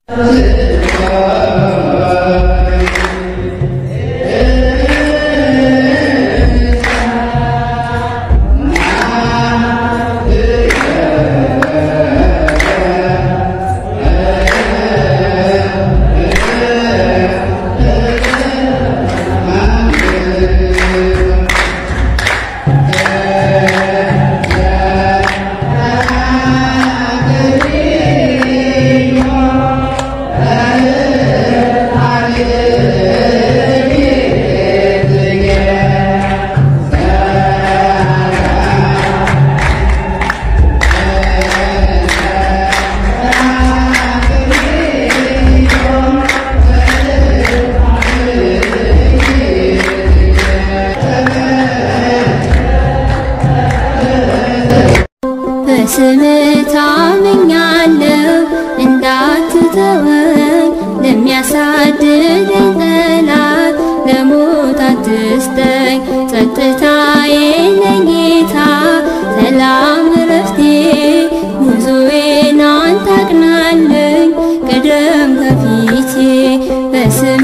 በስም ታምኛለሁ እንዳትተወኝ ለሚያሳድደኝ ጠላት ለሞት አትስጠኝ ጸጥታዬ ነጌታ ሰላም ረፍቴ ጉዞዬን አንተ አቅናልኝ ቅደም ከፊቴ በስም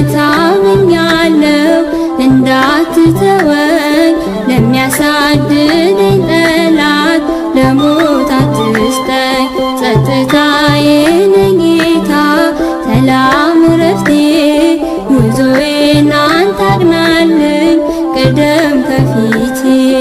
ታምኛለሁ እንዳትተወኝ ለሚያሳድደኝ ጠላት ለሞት አትስጠኝ ጸጥታዬ ነጌታ ሰላም ረፍቴ ጉዞዬን አንተ አቅናልኝ ቅደም ከፊቴ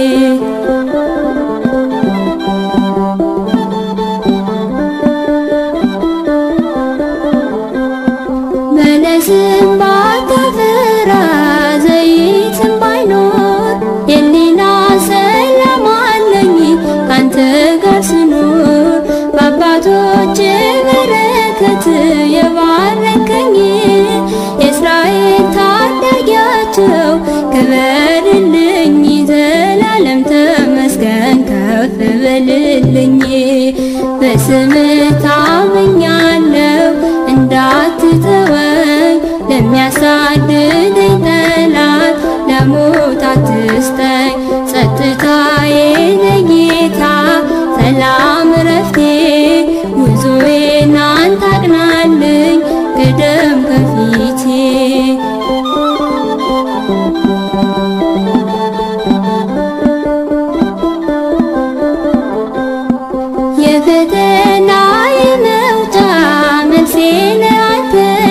በለስም ባታፈራ ዘይትም ባይኖር የሊና ሰላም አለኝ ካንተ ጋር ስኖር በአባቶች በረከት የባረከኝ የእስራኤል ታዳጊያቸው ክበርልኝ ዘላለም ተመስገን ከፍ በልልኝ በስም ታምኛለሁ እንዳትተወኝ ለሚያሳድደኝ ጠላት ለሞት አትስጠኝ ጸጥታዬ ነጌታ ሰላም ረፍቴ ጉዞዬን አንተ አቅናልኝ ቅደም ከፊቴ የፈተና የመውጫ መልሴ ነህ አንተ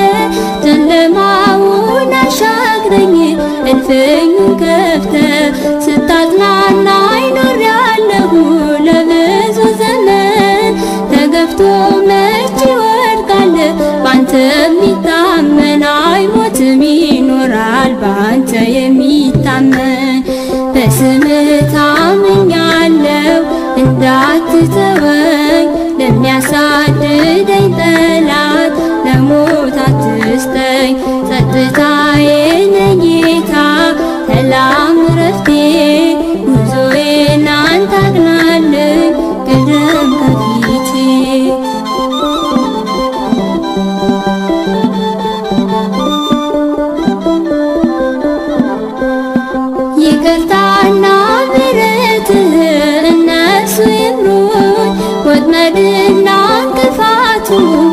ጨለማውን አሻግረኝ እልፍኙን ከፍተህ ስታጽናናኝ ኖሬያለሁ ለብዙ ዘመን ተገፍቶ መች ይወድቃል ባንተ የሚታመን አይሞትም ይኖራል ባንተ የሚታመን በስምህ ታምኛለሁ እንዳትተወኝ ለሚያሳድደኝ ጠላት ለሞት አትስጠኝ ጸጥታዬ ነጌታ ሰላም ረፍቴ ጉዞዬን አንተ አቅናልኝ ቅደም ከፊቴ ይቅርታና ምሕረትህ እነሱ ይምሩኝ ወጥመድና እንቅፋቱ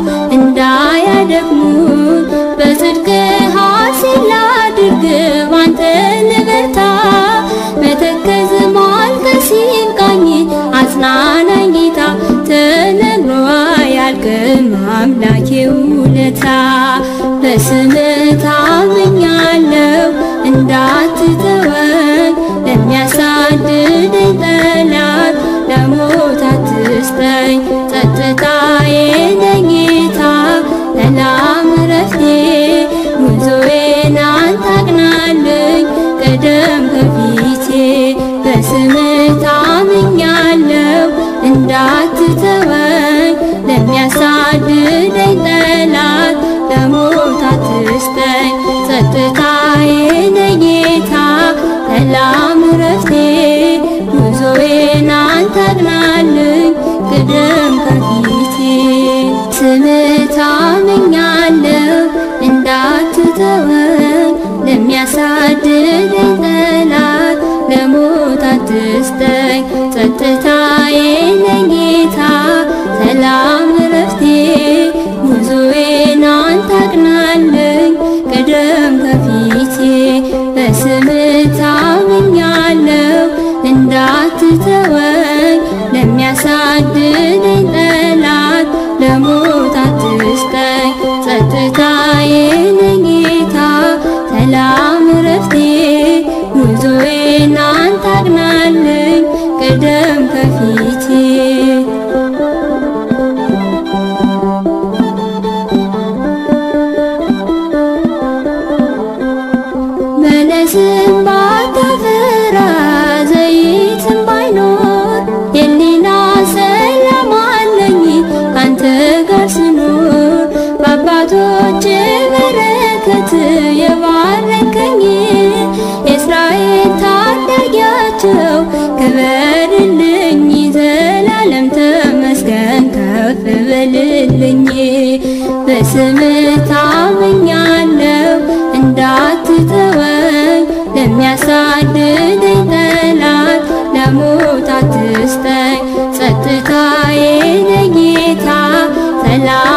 እንዳያደክሙኝ በጽድቅ ሐሴት ላድርግ ባንተ ልበርታ መተከዝ ማልቀስ ይብቃኝ አጽናናኝ ጌታ ተነግሮ አያልቅም አምላኬ ውለታ በስምህ ታምኛለሁ እንዳትተወኝ ለሚያሳድደኝ ጠላት ለሞት አትስጠኝ ጸጥታዬ ነህ ጌታ ሰላም ረፍቴ ጉዞዬን አንተ አቅናልኝ ቅደም ከፊቴ በስምህ ታምኛለሁ እንዳትተወኝ ለሚያሳድደኝ ጠላት ለሞት አትስጠኝ ጸጥታዬ ነህ ጌታ ሰላም ረፍቴ ጉዞዬን አንተ አቅናልኝ ቅደም ከፊቴ ስምህ ታምኛለሁ እንዳትተወኝ ለሚያሳድደኝ ጠላት ለሞት አትስጠኝ ጸጥታዬ ነህ ጌታ ሰላም ረፍቴ ጉዞዬ የባረከኝ የእስራኤል ታዳጊያቸው ክበርልኝ ዘላለም ተመስገን ከፍ በልልኝ በስምህ ታምኛለሁ እንዳትተወኝ ለሚያሳድደኝ ጠላት ለሞት አትስጠኝ ጸጥታዬ ነህ ጌታ ሰላም